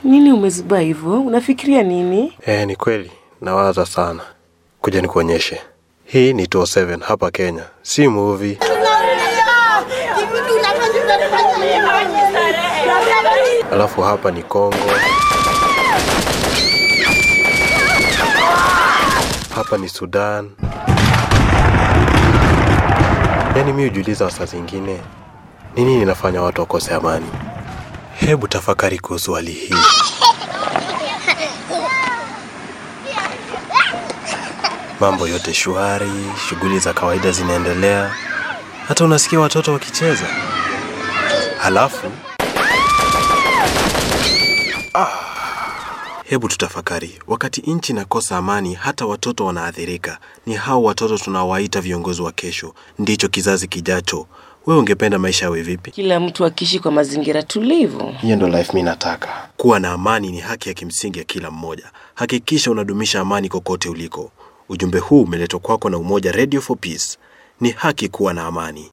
Nini umezuba hivyo? Unafikiria nini? Eh, ni kweli nawaza sana. Kuja nikuonyeshe. Hii ni 207 hapa Kenya, si movie. Alafu hapa ni Kongo. Hapa ni Sudan. Yaani mi hujiuliza saa zingine ni nini inafanya watu wakose amani. Hebu tafakari kuhusu hali hii. Mambo yote shwari, shughuli za kawaida zinaendelea, hata unasikia watoto wakicheza. Halafu Hebu tutafakari, wakati nchi inakosa amani, hata watoto wanaathirika. Ni hao watoto tunawaita viongozi wa kesho, ndicho kizazi kijacho. Wewe ungependa maisha yawe vipi? Kila mtu akiishi kwa mazingira tulivu. Hiyo ndo life mi nataka. Kuwa na amani ni haki ya kimsingi ya kila mmoja. Hakikisha unadumisha amani kokote uliko. Ujumbe huu umeletwa kwako na Umoja Radio for Peace. Ni haki kuwa na amani.